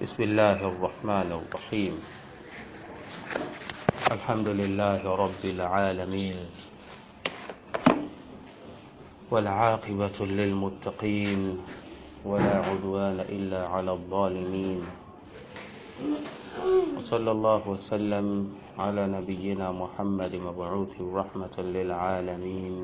بسم الله الرحمن الرحيم الحمد لله رب العالمين والعاقبة للمتقين ولا عدوان إلا على الظالمين وصلى الله وسلم على نبينا محمد مبعوث رحمة للعالمين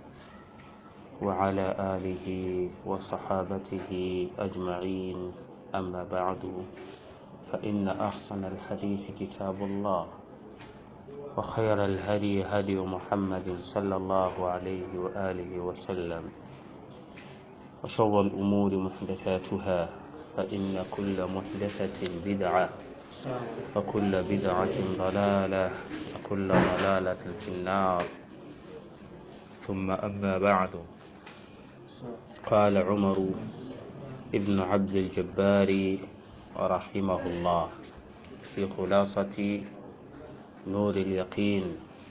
وعلى آله وصحابته أجمعين أما بعد فإن أحسن الحديث كتاب الله وخير الهدي هدي محمد صلى الله عليه وآله وسلم وشر الأمور محدثاتها فإن كل محدثة بدعة وكل بدعة ضلالة وكل ضلالة في النار ثم أما بعد قال عمر ابن عبد الجبار رحمه الله في خلاصة نور اليقين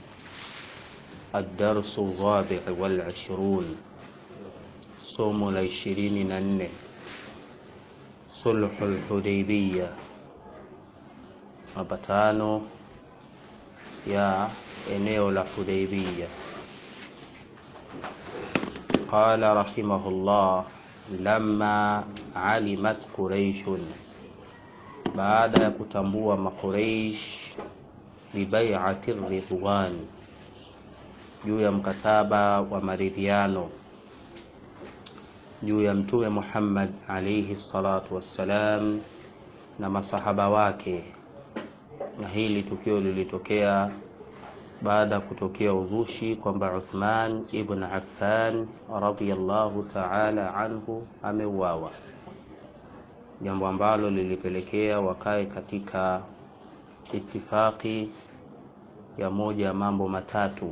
الدرس الرابع والعشرون somo la ishirini na nne sulhu lhudaibiya mapatano ya eneo la hudaibiya qala rahimahullah lama alimat quraishun baada ya kutambua maqureish bibaiati ridwan juu ya mkataba wa maridhiano juu ya mtume Muhammad alayhi salatu wassalam na masahaba wake, na hili tukio lilitokea baada ya kutokea uzushi kwamba Uthman ibn Affan radhiyallahu ta'ala anhu ameuawa, jambo ambalo lilipelekea wakae katika itifaki ya moja ya mambo matatu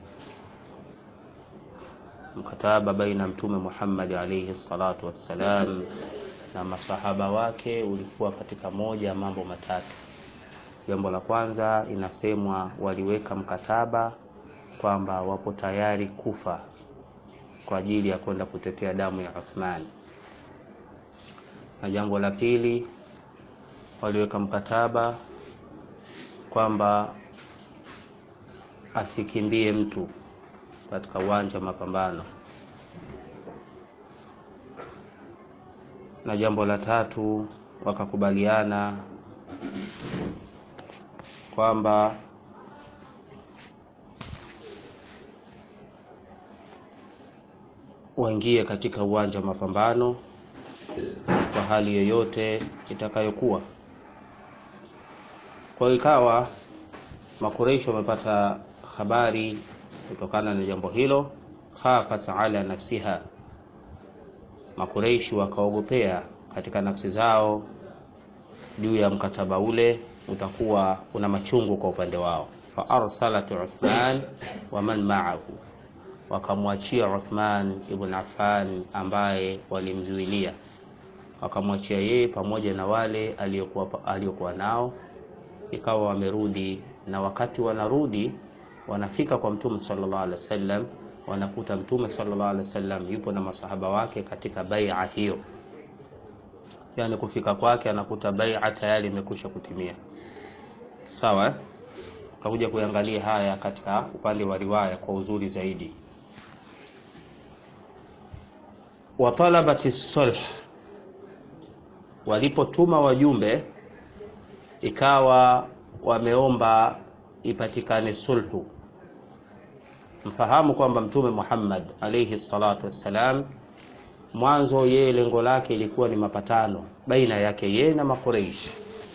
mkataba baina mtume Muhammad alayhi salatu wassalam na masahaba wake ulikuwa katika moja ya mambo matatu. Jambo la kwanza, inasemwa waliweka mkataba kwamba wapo tayari kufa kwa ajili ya kwenda kutetea damu ya Uthman, na jambo la pili, waliweka mkataba kwamba asikimbie mtu katika uwanja wa mapambano. Na jambo la tatu wakakubaliana kwamba waingie katika uwanja wa mapambano kwa hali yoyote itakayokuwa. Kwa hiyo ikawa Makureishi wamepata habari kutokana na jambo hilo, khafat ala nafsiha, Makureishi wakaogopea katika nafsi zao juu ya mkataba ule utakuwa una machungu kwa upande wao. Fa arsalat Uthman wa man ma'ahu, wakamwachia Uthman ibn Affan ambaye walimzuilia, wakamwachia yeye pamoja na wale aliyokuwa aliyokuwa nao, ikawa wamerudi, na wakati wanarudi wanafika kwa mtume sallallahu alaihi wasallam, wanakuta mtume sallallahu alaihi wasallam yupo na masahaba wake katika bai'a hiyo, yani kufika kwake anakuta bai'a tayari imekwisha kutimia. Sawa eh? Tutakuja kuangalia haya katika upande wa riwaya kwa uzuri zaidi. wa talabati sulh, walipotuma wajumbe ikawa wameomba ipatikane sulhu. Mfahamu kwamba Mtume Muhammad alayhi salatu wassalam, mwanzo yeye lengo lake ilikuwa ni mapatano baina yake yeye na Makureishi,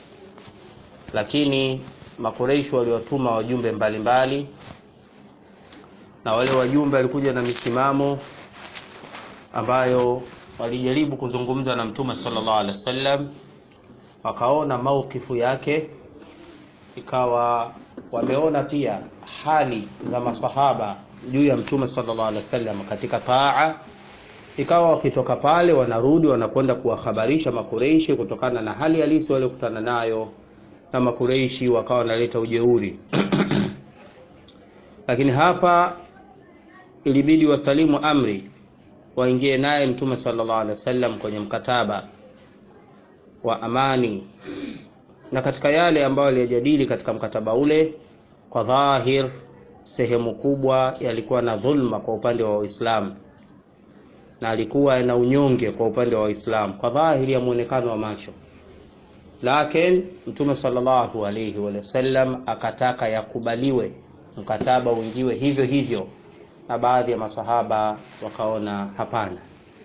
lakini Makureishi waliwatuma wajumbe mbalimbali mbali, na wale wajumbe walikuja na misimamo ambayo walijaribu kuzungumza na Mtume sallallahu alaihi wasallam, wakaona maukifu yake ikawa wameona pia hali za masahaba juu ya mtume sallallahu alaihi wasallam katika taa, ikawa wakitoka pale wanarudi wanakwenda kuwahabarisha Makureishi kutokana na hali halisi waliokutana nayo, na Makureishi wakawa wanaleta ujeuri lakini hapa ilibidi wasalimu amri waingie naye mtume sallallahu alaihi wasallam kwenye mkataba wa amani na katika yale ambayo aliyajadili katika mkataba ule kwa dhahir sehemu kubwa yalikuwa na dhulma kwa upande wa Waislamu na alikuwa na unyonge kwa upande wa Waislamu kwa dhahiri ya muonekano wa macho, lakini Mtume sallallahu alayhi wa sallam akataka yakubaliwe mkataba uingiwe hivyo hivyo, na baadhi ya masahaba wakaona hapana.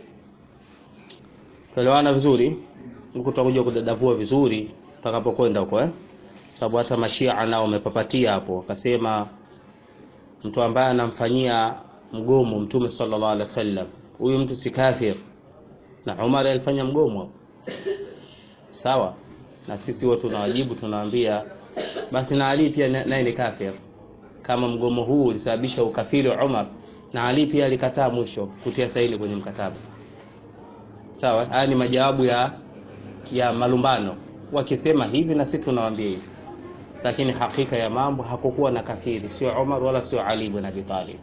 Tuelewana vizuri, huku tutakuja kudadavua vizuri tutakapokwenda huko eh, sababu hata mashia nao wamepapatia hapo, wakasema mtu ambaye anamfanyia mgomo Mtume sallallahu alaihi wasallam huyu mtu si kafir, na Umar alifanya mgomo hapo, sawa. Na sisi watu tunawajibu, tunawaambia basi na Ali pia naye ni kafir, kama mgomo huu ulisababisha ukafiri wa Umar, na Ali pia alikataa mwisho kutia saini kwenye mkataba, sawa. Haya ni majawabu ya ya malumbano, wakisema hivi na sisi tunawaambia hivi, lakini hakika ya mambo hakukuwa na kafiri, sio Umar wala sio Ali ibn Abi Talib,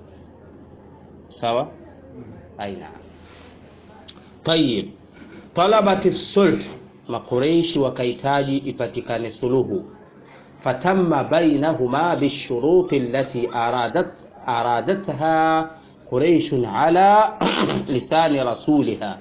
sawa. Aina tayib, talabati sulh, makureishi wakahitaji ipatikane suluhu. Fatamma bainahuma bishuruti allati aradat aradatha quraishun ala lisani rasuliha,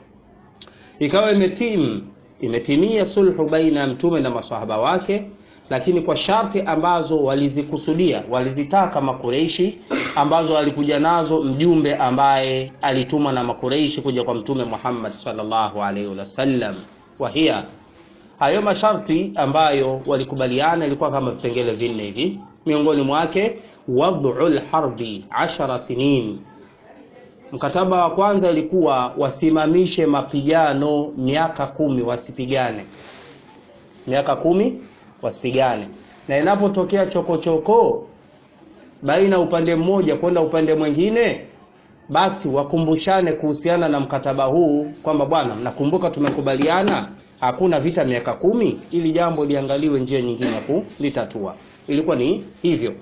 ikawa imetim imetimia sulhu baina ya mtume na masahaba wake, lakini kwa sharti ambazo walizikusudia walizitaka makureishi ambazo alikuja nazo mjumbe ambaye alitumwa na makureishi kuja kwa mtume Muhammad sallallahu alaihi wasallam. Wahia hayo masharti ambayo walikubaliana ilikuwa kama vipengele vinne hivi, miongoni mwake wad'ul harbi ashara sinin. Mkataba wa kwanza ilikuwa wasimamishe mapigano miaka kumi, wasipigane miaka kumi, wasipigane, na inapotokea chokochoko baina upande mmoja kwenda upande mwingine, basi wakumbushane kuhusiana na mkataba huu kwamba bwana, mnakumbuka tumekubaliana hakuna vita miaka kumi, ili jambo liangaliwe njia nyingine ya kulitatua. Ilikuwa ni hivyo.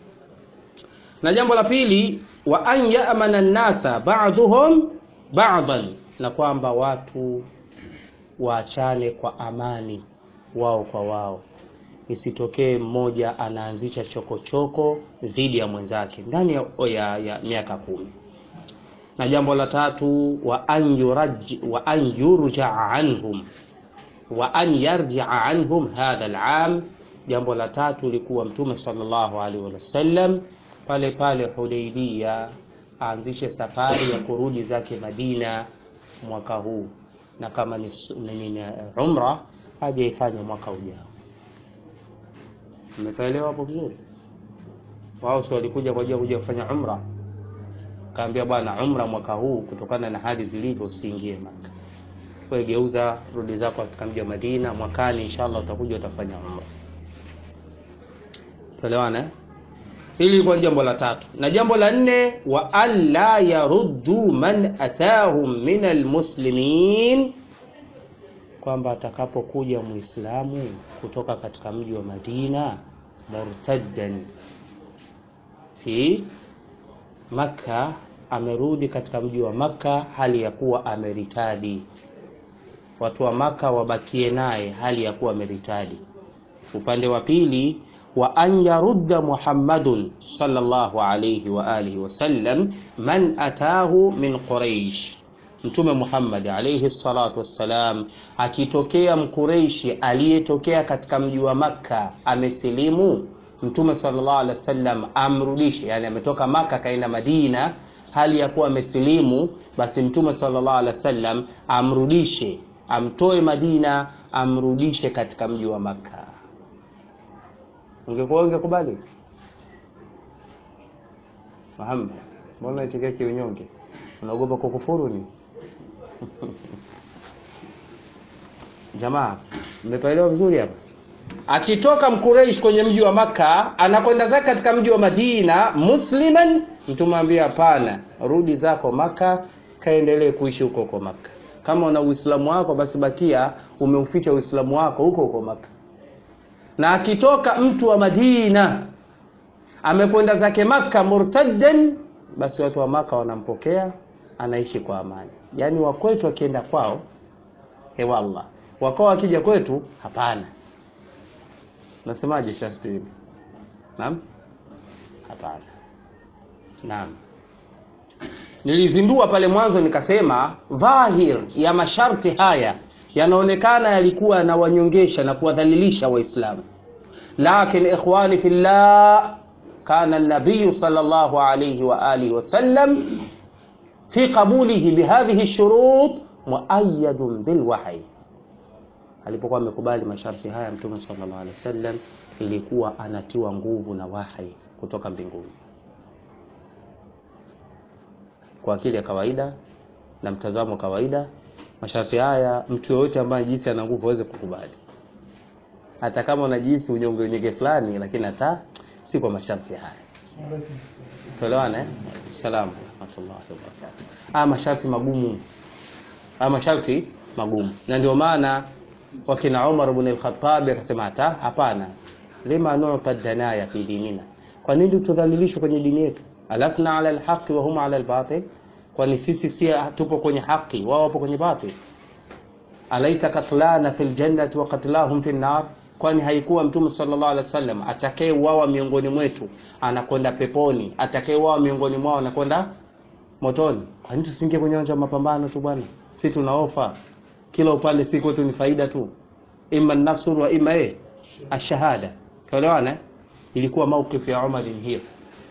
Na jambo la pili, wa an yamana nnasa ba'dhum ba'dan, na kwamba watu waachane kwa amani wao kwa wao isitokee mmoja anaanzisha chokochoko dhidi ya mwenzake ndani ya, ya, ya miaka kumi. Na jambo la tatu wa an yuraj wa an yurja anhum wa an yarjia anhum hadha al'am. Jambo la tatu likuwa Mtume sallallahu alaihi wasallam pale pale Hudaybiyah aanzishe safari ya kurudi zake Madina mwaka huu, na kama ni, ni, ni umra haja ifanye mwaka ujao. Umekaelewa hapo vizuri? Wao si walikuja kwa ajili ya kuja kufanya umra, kaambia bwana, umra mwaka huu kutokana na hali zilivyo usiingie Maka, wewe geuza, rudi zako katika mji wa Madina, mwakani inshallah utakuja utafanya umra. Tuelewana? Hili lilikuwa jambo la tatu, na jambo la nne, wa alla yaruddu man atahum min almuslimin kwamba atakapokuja Muislamu kutoka katika mji wa Madina murtaddan fi Makka, amerudi katika mji wa Makka hali ya kuwa ameritadi, watu wa Makka wabakie naye hali ya kuwa ameritadi. Upande wa pili, wa an yarudda Muhammadun sallallahu alayhi wa alihi wasallam man atahu min Quraish Mtume Muhammad alayhi salatu wassalam akitokea mkureishi aliyetokea katika mji wa Makka amesilimu, Mtume sallallahu alaihi wasallam amrudishe, yani ametoka Makka kaenda Madina hali ya kuwa amesilimu, basi Mtume sallallahu alaihi wasallam amrudishe, amtoe Madina, amrudishe katika mji wa Makka. Ungekuwa ungekubali Muhammad? Mbona itikaki kiunyonge? Unaogopa kukufuru ni Jamaa, mmepaelewa vizuri hapa. Akitoka Mkureish kwenye mji wa Makka anakwenda zake katika mji wa Madina musliman, mtume ambia hapana, rudi zako Makka, kaendelee kuishi huko huko Makka. Kama una Uislamu wako basi bakia umeuficha Uislamu wako huko huko Makka. Na akitoka mtu wa Madina amekwenda zake Makka murtaddan, basi watu wa Makka wanampokea, anaishi kwa amani. Yaani wakwetu wakienda kwao hewallah wakao wakija kwetu hapana nasemaje sharti hili naam hapana naam nilizindua pale mwanzo nikasema dhahir ya masharti haya yanaonekana yalikuwa yanawanyongesha na kuwadhalilisha waislamu lakin ikhwani fillah kana nabiyu sallallahu alayhi wa alihi wasallam fi qabulihi bihadhihi shurut muayyadun bilwahyi alipokuwa amekubali masharti haya mtume sallallahu alaihi wasallam ilikuwa anatiwa nguvu na wahi kutoka mbinguni kwa akili ya kawaida na mtazamo wa kawaida masharti haya mtu yoyote ambaye jinsi ana nguvu aweze kukubali hata kama unajihisi unyonge unyonge fulani lakini hata si kwa masharti haya tuelewane eh? salamu rahmatullahi wabarakatuh ah masharti magumu ah masharti magumu na ndio maana wakina Umar ibn al-Khattab akasema hata hapana lima nu'ta danaya fi dinina kwa nini tudhalilishwe kwenye dini yetu alasna ala alhaqi wa hum ala albatil kwani sisi si tupo kwenye haki wao wapo kwenye batil alaysa katlana fil jannati wa qatlahum fi nar kwani haikuwa mtume sallallahu alaihi wasallam atakayeuawa miongoni mwetu anakwenda peponi atakayeuawa miongoni mwao anakwenda motoni kwa nini tusingie kwenye uwanja wa mapambano tu bwana si tuna ofa kila upande si kwetu ni faida tu imma nasr wa imma eh ashahada tuelewana ilikuwa mawqif ya Umar hiyo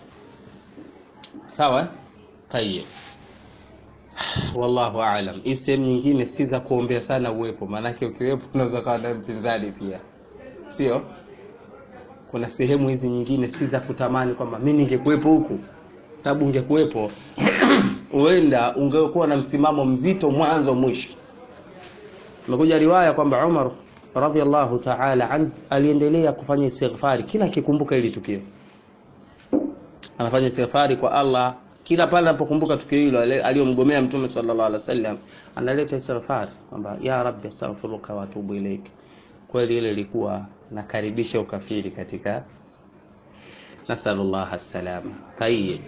sawa tayeb wallahu aalam hii sehemu nyingine si za kuombea sana uwepo maanake ukiwepo unaweza kawa na mpinzani pia sio kuna sehemu hizi nyingine si za kutamani kwamba mi ningekuwepo huku sababu ungekuwepo huenda ungekuwa na msimamo mzito mwanzo mwisho imekuja riwaya kwamba Umar radhiallahu ta'ala an aliendelea kufanya istighfari kila akikumbuka ili tukio anafanya istighfari kwa Allah kila pale anapokumbuka tukio hilo aliyomgomea mtume sallallahu alaihi wasallam analeta istighfar kwamba ya rabbi astaghfiruka wa atubu ilaik kweli ile ilikuwa nakaribisha ukafiri katika nasallallahu salama tayyib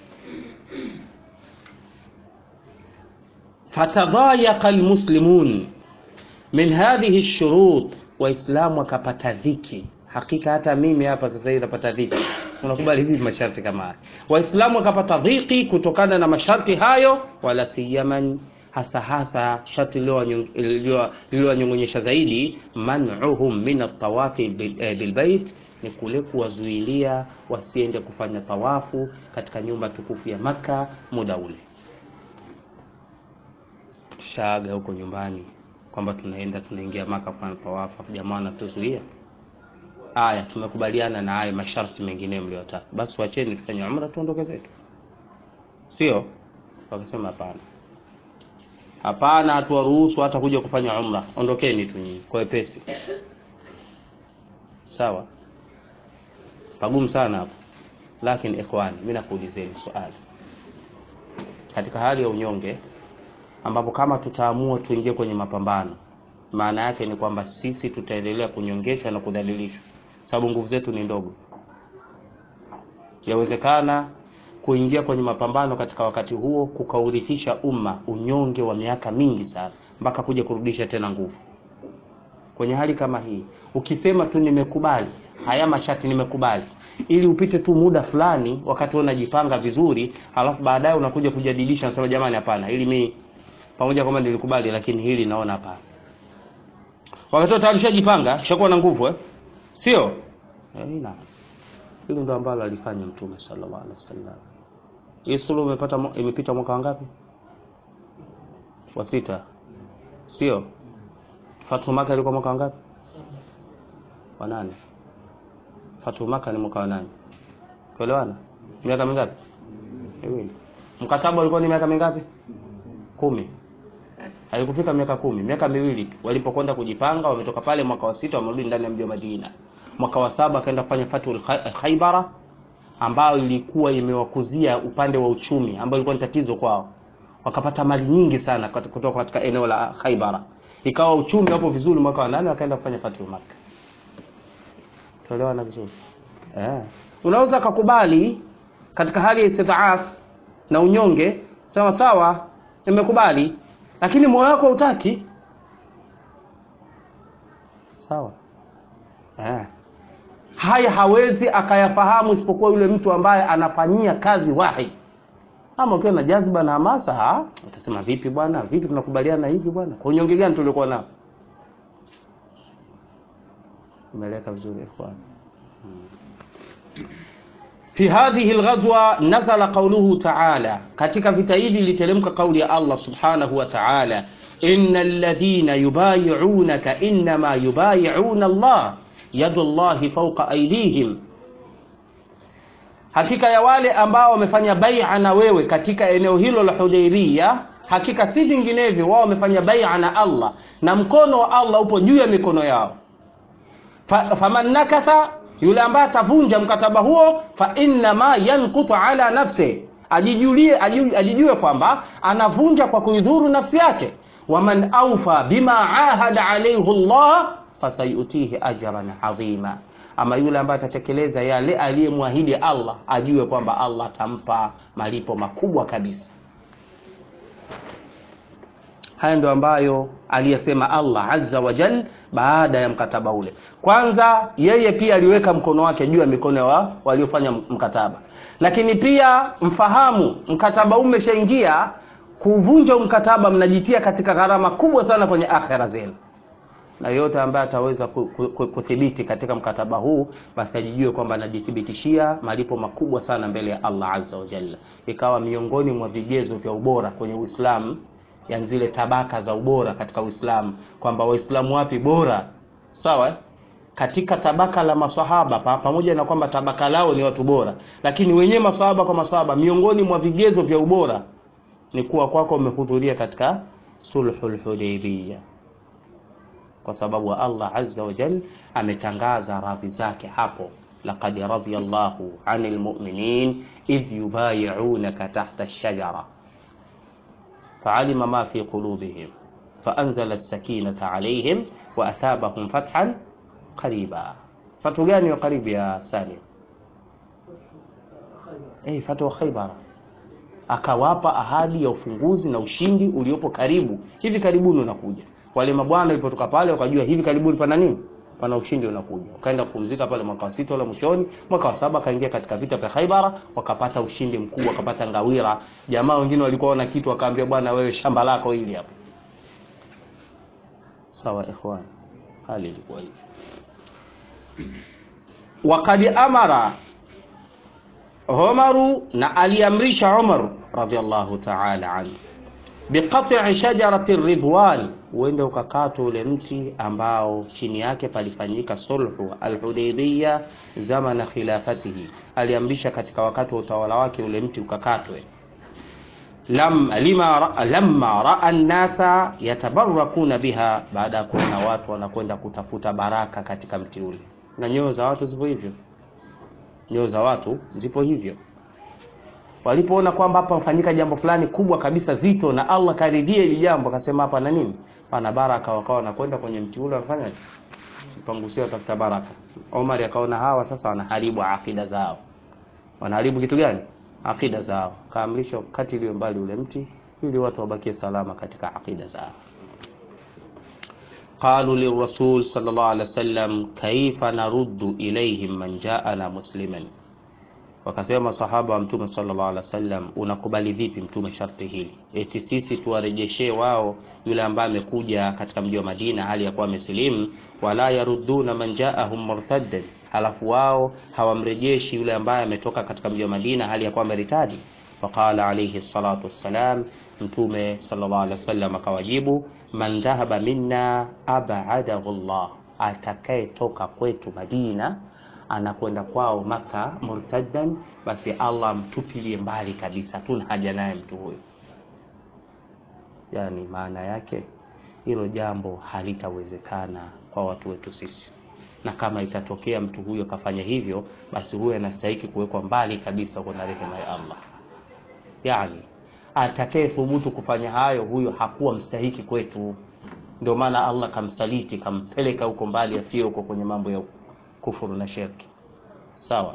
fatadhayaqa almuslimun min hadhihi ash-shurut waislamu wakapata dhiki hakika hata mimi hapa sasa hivi napata dhiki unakubali hivi masharti kama haya waislamu wakapata dhiki kutokana na masharti hayo wala siyaman hasa hasa sharti lililowanyong'onyesha zaidi man'uhum min at-tawafi bilbait ni kule kuwazuilia wasiende kufanya tawafu katika nyumba tukufu ya maka muda ule tushaaga huko nyumbani kwamba tunaenda tunaingia maka kufanya tawafu jamaa anatuzuia aya tumekubaliana na haya masharti mengine mliyotaka basi wacheni tufanye umra tuondoke zetu sio wakasema hapana hapana hatuwaruhusu hata kuja kufanya umra ondokeni tu nyinyi kwa wepesi sawa pagumu sana hapo lakini ikhwani mimi nakuulizeni swali katika hali ya unyonge ambapo kama tutaamua tuingie kwenye mapambano maana yake ni kwamba sisi tutaendelea kunyongeshwa na kudhalilishwa sababu nguvu zetu ni ndogo yawezekana kuingia kwenye mapambano katika wakati huo kukaurithisha umma unyonge wa miaka mingi sana mpaka kuja kurudisha tena nguvu kwenye hali kama hii ukisema tu nimekubali haya mashati nimekubali ili upite tu muda fulani wakati unajipanga vizuri halafu baadaye unakuja kujadilisha nasema jamani hapana ili mi pamoja kwamba nilikubali lakini hili naona hapana wakati tayari ushajipanga ushakuwa na nguvu eh sio eh, na hili ndo ambalo alifanya mtume sallallahu alaihi wasallam hii suluhu imepata imepita mwaka wangapi wa sita sio Fatu Maka ilikuwa mwaka wangapi wa nane Fatu Maka ni mwaka wa nane tuelewana miaka mingapi miwili mkataba ulikuwa ni miaka mingapi kumi haikufika miaka kumi miaka miwili tu walipokwenda kujipanga wametoka pale mwaka wa sita wamerudi ndani ya mji wa Madina mwaka wa saba akaenda kufanya Fatul Khaybara ambayo ilikuwa imewakuzia upande wa uchumi ambayo ilikuwa ni tatizo kwao wakapata mali nyingi sana kutoka katika eneo la Khaybara ikawa uchumi hapo vizuri mwaka wa nane wakaenda kufanya Fatul Makkah tuelewana vizuri eh unaweza kukubali katika hali ya istidhaaf na unyonge sawa sawa nimekubali lakini moyo wako hutaki sawa eh. haya hawezi akayafahamu isipokuwa yule mtu ambaye anafanyia kazi wahi ama ukiwa na jazba na hamasa ha? utasema vipi bwana vipi tunakubaliana hivi bwana kwa unyonge gani tuliokuwa nao umeeleka vizuri ikhwan fi hadhihi alghazwa nazala qawluhu ta'ala katika vita hivi iliteremka kauli ya Allah subhanahu wa ta'ala innal ladhina yubayi'unaka inma yubayi'una Allah yadullahi fawqa aydihim hakika ya wale ambao wamefanya bai'a na wewe katika eneo hilo la Hudaybiyah hakika si vinginevyo wao wamefanya bai'a na Allah na mkono wa Allah upo juu ya mikono yao fa, faman nakatha yule ambaye atavunja mkataba huo fa inna ma yankutu ala nafsi ajijulie ajijue kwamba anavunja kwa kuidhuru nafsi yake waman aufa bima ahada alayhi Allah fasayutihi ajran adhima ama yule ambaye atatekeleza yale aliyemwahidi Allah ajue kwamba Allah atampa malipo makubwa kabisa haya ndio ambayo aliyesema Allah azza wa jal baada ya mkataba ule kwanza yeye pia aliweka mkono wake juu ya mikono wa waliofanya mkataba lakini pia mfahamu mkataba umeshaingia kuvunja mkataba mnajitia katika gharama kubwa sana kwenye akhera zenu na yote ambaye ataweza kuthibiti katika mkataba huu basi ajijue kwamba anajithibitishia malipo makubwa sana mbele ya Allah azza wa jalla ikawa miongoni mwa vigezo vya ubora kwenye Uislamu yani zile tabaka za ubora katika Uislamu kwamba waislamu wapi bora sawa katika tabaka la maswahaba pa, pamoja na kwamba tabaka lao ni watu bora lakini wenyewe maswahaba kwa maswahaba miongoni mwa vigezo vya ubora ni kuwa kwako umehudhuria katika sulhul hudaybiyah kwa sababu Allah azza wa jal ametangaza radhi zake hapo laqad radiyallahu anil mu'minin idh yubayi'unaka tahta ash-shajara fa'alima ma fi qulubihim فأنزل السكينة عليهم وأثابهم فتحا قريبا فتح gani قريب يا سالم eh fatwa Khaybar akawapa ahadi ya ufunguzi na ushindi uliopo karibu hivi karibuni unakuja wale mabwana walipotoka pale wakajua hivi karibuni pana nini pana ushindi unakuja wakaenda kupumzika pale mwaka wa sita wala mwishoni mwaka wa saba akaingia katika vita vya Khaybar wakapata ushindi mkubwa wakapata ngawira jamaa wengine walikuwa wana kitu wakaambia bwana wewe shamba lako hili hapo sawa ikhwan hali ilikuwa hivi waqad amara Umaru na aliamrisha Umar radhiallahu ta'ala anhu biqat'i shajarati ridwan uende ukakatwa ule mti ambao chini yake palifanyika sulhu alhudaybiyya zamana khilafatihi aliamrisha katika wakati wa utawala wake ule mti ukakatwe lam lima lamma raa an-nasa yatabarakuna biha baada ya kuona watu wanakwenda kutafuta baraka katika mti ule na nyoyo za watu zipo hivyo nyoyo za watu zipo hivyo walipoona kwamba hapa mfanyika jambo fulani kubwa kabisa zito na Allah karidhia hili jambo akasema hapa na nini pana baraka wakawa wanakwenda kwenye mti ule wanafanya pangusia tafuta baraka Omar akaona hawa sasa wanaharibu akida zao wanaharibu kitu gani akida zao kaamrisha kati iliyo mbali ule mti ili watu wabakie salama katika akida zao قالوا للرسول صلى الله عليه وسلم كيف نرد إليهم من جاءنا مسلما wakasema sahaba wa mtume sallallahu alaihi wasallam unakubali vipi mtume sharti hili eti sisi tuwarejeshee wao yule ambaye amekuja katika mji wa Madina hali ya kuwa amesilimu wala yaruduna man jaahum murtaddan halafu wao hawamrejeshi yule ambaye ametoka katika mji wa Madina hali ya kuwa ameritadi faqala alayhi salatu wassalam mtume sallallahu alaihi wasallam akawajibu man dhahaba minna ab'adahu Allah atakayetoka kwetu Madina anakwenda kwao Maka murtaddan, basi Allah amtupilie mbali kabisa, tuna haja naye mtu huyo. Yani maana yake hilo jambo halitawezekana kwa watu wetu sisi, na kama itatokea mtu huyo kafanya hivyo, basi huyo anastahili kuwekwa mbali kabisa kuna rehema ya Allah. Yani atakaye thubutu kufanya hayo, huyo hakuwa mstahiki kwetu. Ndio maana Allah kamsaliti, kampeleka huko mbali, afie huko kwenye mambo ya kufuru na shirki sawa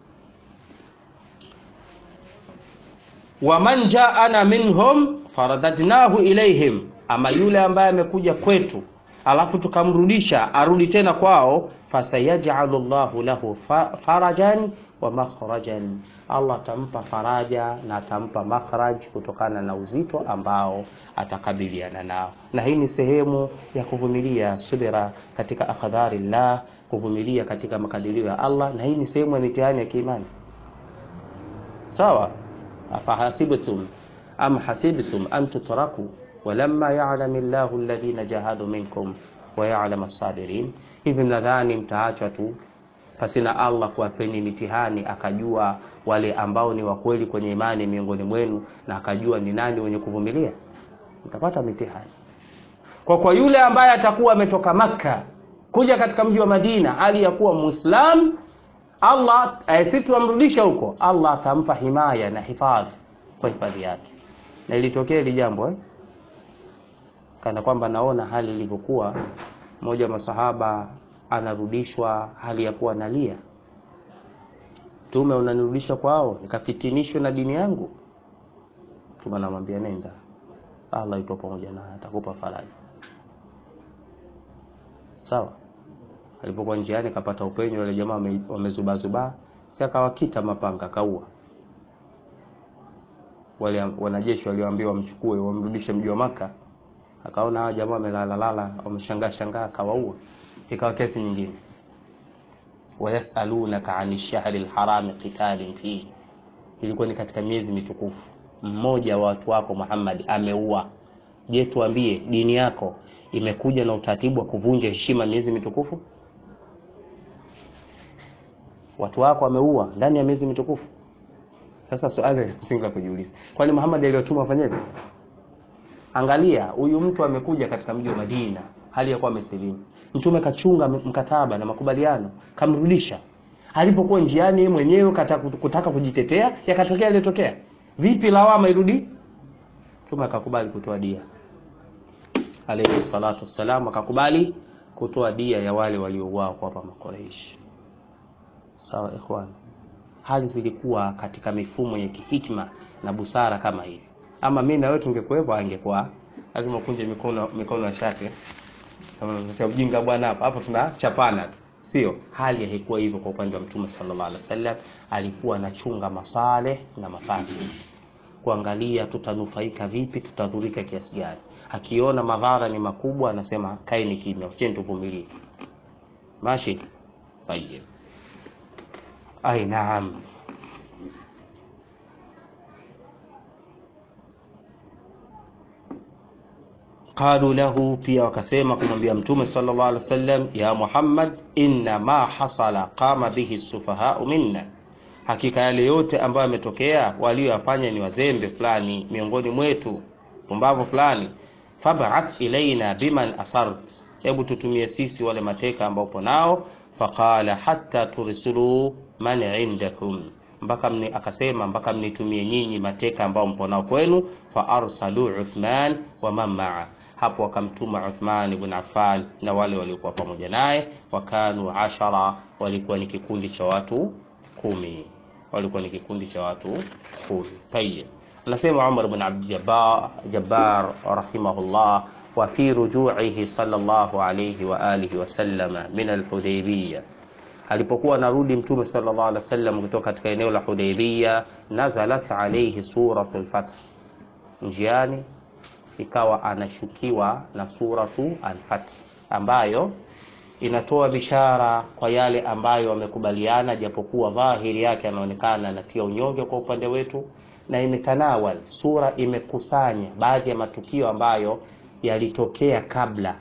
waman jaana minhum faradadnahu ilaihim ama yule ambaye amekuja kwetu alafu tukamrudisha arudi tena kwao fasayajalu llahu lahu fa- farajan wa makhrajan allah atampa faraja na atampa makhraj kutokana na uzito ambao atakabiliana nao na hii ni sehemu ya kuvumilia subira katika akhdhari llah kuvumilia katika makadirio ya allah na hii ni sehemu ya mitihani ya kiimani sawa afahasibtum am hasibtum an tutraku walamma yalami llahu alladhina jahadu minkum wayalam as-sabirin hivi mnadhani mtaachwa tu pasina allah kuwapeni mitihani akajua wale ambao ni wakweli kwenye imani miongoni mwenu na akajua ni nani wenye kuvumilia mtapata mitihani kwa kwa yule ambaye atakuwa ametoka makka kuja katika mji wa madina hali ya kuwa muislam allah eh, sisi tuamrudisha huko allah atampa himaya na hifadhi kwa hifadhi yake na ilitokea hili jambo eh? kana kwamba naona hali ilivyokuwa mmoja wa masahaba anarudishwa hali ya kuwa nalia tume unanirudisha kwao nikafitinishwe na dini yangu tume anamwambia nenda allah yupo pamoja naye atakupa faraja sawa alipokuwa njiani akapata upenyo wale jamaa wame- wamezubazubaa si akawakita mapanga akaua wale wanajeshi walioambiwa wamchukue wamrudishe mji wa maka akaona hawa jamaa wamelalalala wameshangaa shangaa akawaua ikawa kesi nyingine wayasalunaka ani shahri lharami qitalin fihi ilikuwa ni katika miezi mitukufu mmoja wa watu wako muhammad ameua je tuambie dini yako imekuja na utaratibu wa kuvunja heshima miezi mitukufu watu wako wameua ndani ya miezi mitukufu sasa swali la msingi la kujiuliza kwani muhammad aliyotuma afanyeje angalia huyu mtu amekuja katika mji wa madina hali ya kuwa amesilimu mtume kachunga m- mkataba na makubaliano kamrudisha alipokuwa njiani yeye mwenyewe kata- kutaka kujitetea yakatokea yaliyotokea vipi lawama irudi mtume akakubali kutoa dia alayhi salatu wassalam akakubali kutoa dia ya wale waliouawa kwa hapa makoreishi sawa ikhwan hali zilikuwa katika mifumo ya kihikma na busara kama hivi ama mi na wewe tungekuwepo angekuwa lazima ukunje mikono mikono ya shati Sema unaletea ujinga bwana hapa hapa tunachapana tu. sio hali haikuwa hivyo kwa upande wa mtume sallallahu alaihi wasallam alikuwa anachunga masaleh na mafasi kuangalia tutanufaika vipi tutadhurika kiasi gani akiona madhara ni makubwa anasema kaeni kimya cheni tuvumilie mashi tayeb ai naam qalu lahu pia wakasema kumwambia mtume sallallahu alaihi wasallam ya muhammad inna ma hasala qama bihi sufahau minna hakika yale yote ambayo yametokea walioyafanya ni wazembe fulani miongoni mwetu pumbavu fulani fab'ath ilaina biman asart hebu tutumie sisi wale mateka ambao upo nao faqala hatta tursulu man indakum mpaka mni, akasema mpaka mnitumie nyinyi mateka ambao mpo nao kwenu fa arsalu uthman wa man maa hapo wakamtuma uthman ibn affan na wale waliokuwa pamoja naye wakanu ashara walikuwa ni kikundi cha watu kumi walikuwa ni kikundi cha watu kumi tayib anasema umar bn abdjabbar jabbar rahimahullah wa fi rujuihi sallallahu alayhi wa alihi wasallama min alhudaybiyah alipokuwa anarudi mtume sallallahu alaihi wasallam kutoka katika eneo la Hudaybiyah, nazalat alayhi suratul Fath, njiani ikawa anashukiwa na suratu al-Fath ambayo inatoa bishara kwa yale ambayo wamekubaliana, japokuwa dhahiri yake anaonekana anatia unyonge kwa upande wetu, na imetanawal sura imekusanya baadhi ya matukio ambayo yalitokea kabla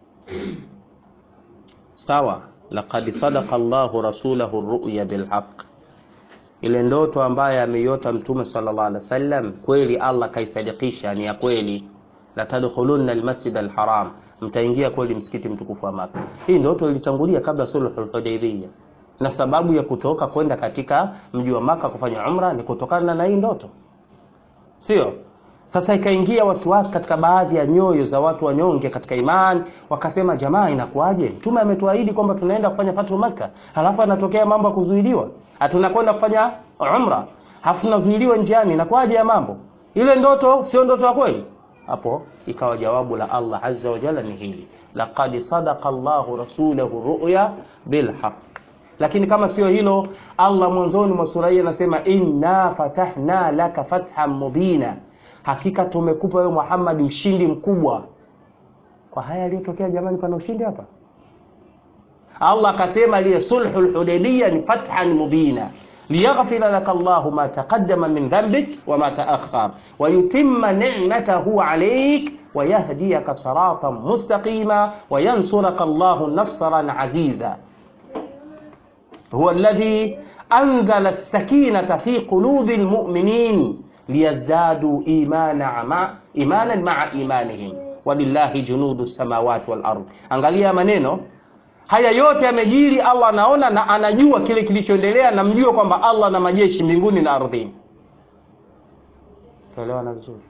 sawa laqad sadaqa Allahu rasulahu ru'ya bilhaq, ile ndoto ambayo ameiota mtume sallallahu alaihi wasallam kweli Allah kaisadikisha, ni ya kweli. La tadkhulunna almasjid alharam, mtaingia kweli msikiti mtukufu wa Maka. Hii ndoto ilitangulia kabla sulhul Hudaybiyah, na sababu ya kutoka kwenda katika mji wa Maka kufanya umra ni kutokana na hii ndoto, sio? Sasa ikaingia wasiwasi katika baadhi ya nyoyo za watu wanyonge katika imani, wakasema jamaa, inakuwaje? Mtume ametuahidi kwamba tunaenda kufanya fatu Makka, halafu anatokea mambo ya kuzuiliwa, tunakwenda kufanya umra, halafu tunazuiliwa njiani, inakuwaje ya mambo? Ile ndoto sio ndoto ya kweli? hapo ikawa jawabu la Allah azza wa jalla ni hili laqad sadaqa Allahu rasulahu ru'ya bilhaq lakini kama sio hilo Allah mwanzoni mwa sura hii anasema inna fatahna laka fathan mubina hakika tumekupa wewe Muhammad ushindi mkubwa kwa haya yaliyotokea jamani pana ushindi hapa Allah akasema liya sulhul hudaybiyya ni fathan mubina liyaghfira laka Allahu ma taqaddama min dhanbik wa ma ta'akhkhar wa yutimma ni'matahu 'alayk wa yahdiyaka siratan mustaqima wa yansuraka Allahu nasran 'aziza huwa alladhi anzala as-sakinata fi qulubi al-mu'minin liyazdadu imana ma imanan ma'a imanihim walillahi junudu samawati wal ard angalia maneno haya yote yamejiri Allah anaona na anajua kile kilichoendelea na mjua kwamba Allah na majeshi mbinguni na ardhini tuelewana vizuri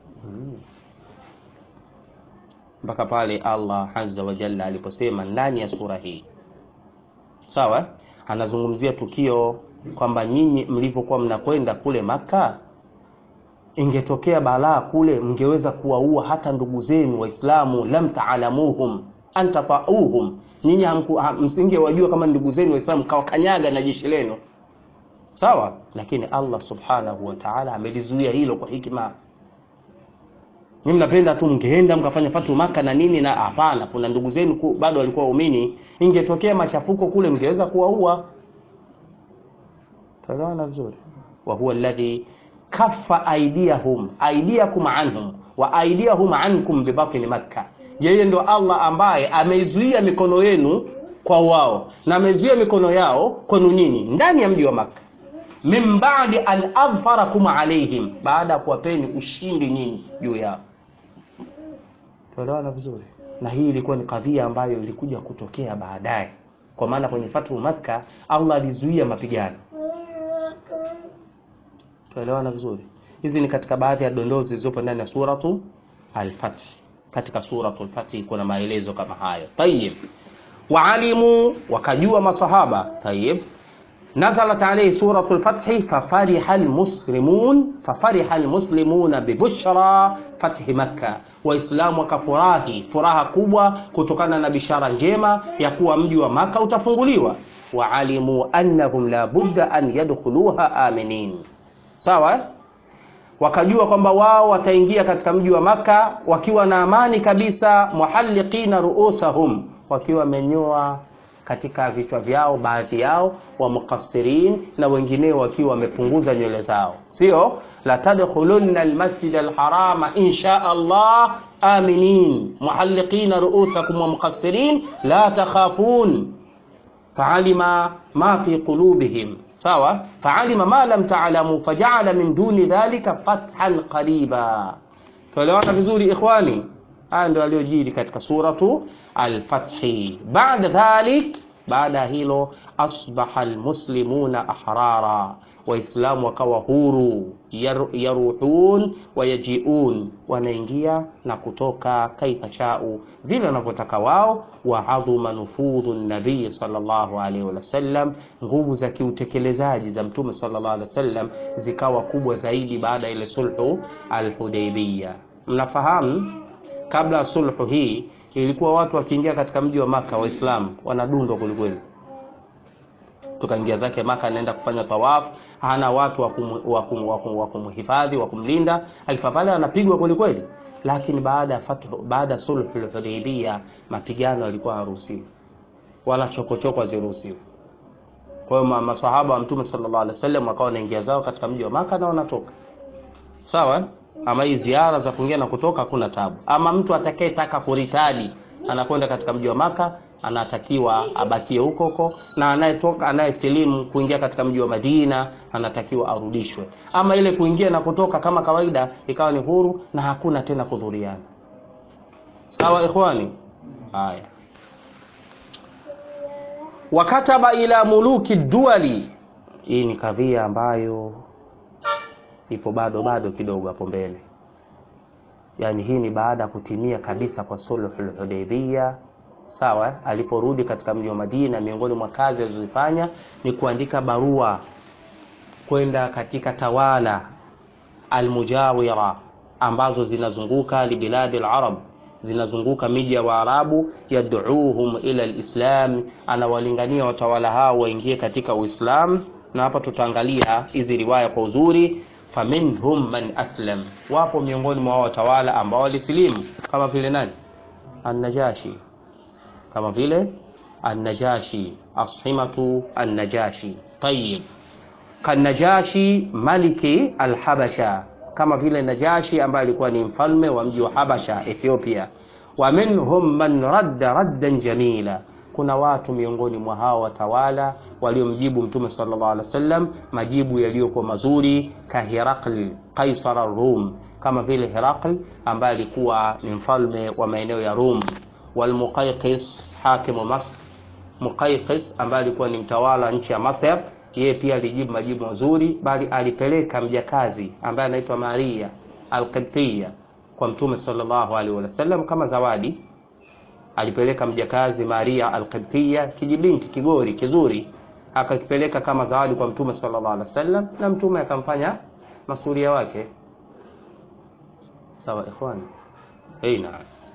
mpaka hmm. pale Allah azza wa jalla aliposema ndani ya sura hii sawa anazungumzia tukio kwamba nyinyi mlivyokuwa mnakwenda kule maka ingetokea balaa kule mngeweza kuwaua hata ndugu zenu waislamu lam taalamuhum antafauhum nyinyi msingewajua kama ndugu zenu waislamu kawakanyaga na jeshi lenu sawa lakini allah subhanahu wa taala amelizuia hilo kwa hikma ni mnapenda tu mngeenda mkafanya fatu maka na nini na hapana kuna ndugu zenu bado walikuwa waumini ingetokea machafuko kule mngeweza kuwaua tuelewana vizuri wa huwa alladhi kaffa aidiyahum aidiyakum anhum wa aidiyahum ankum bibatni makka yeye ndo allah ambaye ameizuia mikono yenu kwa wao na amezuia mikono yao kwenu nyinyi ndani ya mji wa makka min badi an adhfarakum alaihim baada ya kuwapeni ushindi nyinyi juu yao tuelewana vizuri na hii ilikuwa ni kadhia ambayo ilikuja kutokea baadaye kwa maana kwenye fatu makka allah alizuia mapigano tuelewana vizuri hizi ni katika baadhi ya dondoo zilizopo ndani ya suratu al-fath katika suratu al-fath kuna maelezo kama hayo tayib waalimu wakajua masahaba tayib نزلت عليه سورة الفتح ففرح المسلمون ففرح المسلمون ببشرى فتح مكة waislamu wakafurahi furaha kubwa kutokana na bishara njema ya kuwa mji wa maka utafunguliwa waalimu annahum la budda an yadkhuluha aminin sawa wakajua kwamba wao wataingia katika mji wa maka wakiwa na amani kabisa muhalliqina ruusahum wakiwa wamenyoa katika vichwa vyao baadhi yao wa muqassirin na wengineo wakiwa wamepunguza nywele zao sio la tadkhulunna almasjid alharama insha Allah aminin muhalliqina ruusakum wa muqassirin la takhafun fa'alima ma fi qulubihim sawa fa'alima ma lam ta'lamu faja'ala min duni dhalika fathan qariba tuelewana vizuri ikhwani haya ndio aliyojiri katika suratu al-fathi baada dhalik baada ya hilo asbaha almuslimuna ahrara waislamu wakawa huru yar, yaruhun wayajiun wanaingia na kutoka kaifa shau vile wanavyotaka wao wa adhuma nufudhu nabii sallallahu alaihi wasallam nguvu za kiutekelezaji za mtume sallallahu alaihi wasallam zikawa kubwa zaidi baada ya ile sulhu alhudaibiyya mnafahamu kabla ya sulhu hii ilikuwa watu wakiingia katika mji wa maka waislamu wanadundwa kwelikweli tukaingia zake maka anaenda kufanya tawafu hana watu wa kumhifadhi wa kumlinda akifa pale anapigwa kwelikweli lakini baada ya fathu baada ya sulhu hudaibia mapigano yalikuwa haruhusiwi wala chokochoko haziruhusiwi kwa hiyo masahaba wa mtume sallallahu alaihi wasallam wakawa wanaingia zao katika mji wa maka na wanatoka sawa ama hii ziara za kuingia na kutoka hakuna tabu ama mtu atakayetaka kuritadi anakwenda katika mji wa maka anatakiwa abakie huko huko na anayetoka anayesilimu kuingia katika mji wa madina anatakiwa arudishwe ama ile kuingia na kutoka kama kawaida ikawa ni huru na hakuna tena kudhuriana sawa ikhwani haya wakataba ila muluki duali hii ni kadhia ambayo ipo bado bado kidogo hapo mbele yaani hii ni baada ya kutimia kabisa kwa sulhul hudaybiyya sawa aliporudi katika mji wa Madina miongoni mwa kazi alizozifanya ni kuandika barua kwenda katika tawala almujawira ambazo zinazunguka libiladi larab zinazunguka miji ya Waarabu, yad'uuhum ila alislam, anawalingania watawala hao waingie katika Uislamu. Na hapa tutaangalia hizi riwaya kwa uzuri. Faminhum man aslam, wapo miongoni mwa watawala ambao walisilimu kama vile nani? An-Najashi, kama vile An-Najashi, Ashimatu An-Najashi. Tayyib, kan-Najashi maliki al-Habasha kama vile Najashi ambaye alikuwa ni mfalme wa mji wa Habasha Ethiopia. Wa minhum man radda raddan jamila, kuna watu miongoni mwa hao watawala waliomjibu Mtume sallallahu alaihi wasallam majibu yaliyokuwa mazuri, ka Herakl Kaisar ar-Rum, kama vile Herakl ambaye alikuwa ni mfalme wa maeneo ya Rum, wal Muqayqis hakimu Masr, Muqayqis ambaye alikuwa ni mtawala nchi ya Masr yeye pia alijibu majibu mazuri, bali alipeleka mjakazi ambaye anaitwa Maria Alqibtiya kwa Mtume sallallahu alaihi wasallam kama zawadi. Alipeleka mjakazi Maria Alqibtiya, kijibinti kigori kizuri, akakipeleka kama zawadi kwa Mtume sallallahu alaihi wasallam, na Mtume akamfanya masuria wake. Sawa ikhwani, aina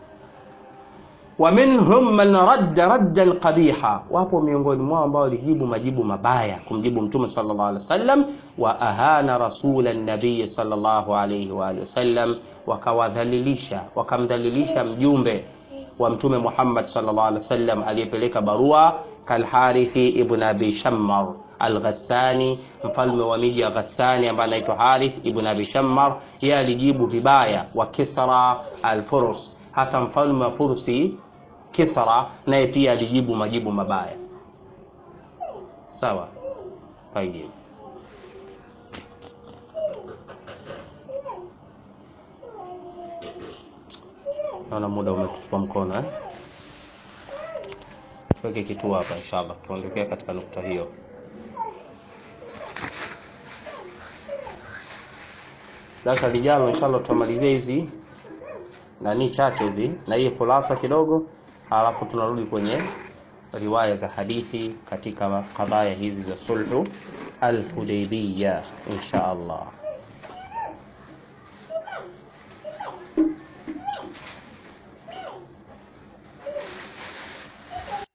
wa minhum man radda raddan qabiha, wapo miongoni mwao ambao walijibu majibu mabaya kumjibu mtume sallallahu alaihi wasallam. Wa ahana rasula nabii sallallahu alaihi wa alihi wasallam, wakawadhalilisha wakamdhalilisha mjumbe wa mtume Muhammad sallallahu alaihi wasallam aliyepeleka barua, kalharithi ibn abi shammar Al-Ghassani, mfalme wa miji ya Ghassani ambaye anaitwa Harith ibn abi Shammar, yeye alijibu vibaya. Wa Kisra al-Furs, hata mfalme wa Fursi Kisra naye pia alijibu majibu mabaya. Sawa, tayeb. Naona muda umetupa mkono eh? Tuweke kituo hapa inshallah, tuondokea katika nukta hiyo. Darasa lijalo inshallah tutamalizia hizi nani chache hizi na hii khulasa kidogo, halafu tunarudi kwenye riwaya za hadithi katika kadhaya hizi za sulhu al-Hudaybiyah insha Allah.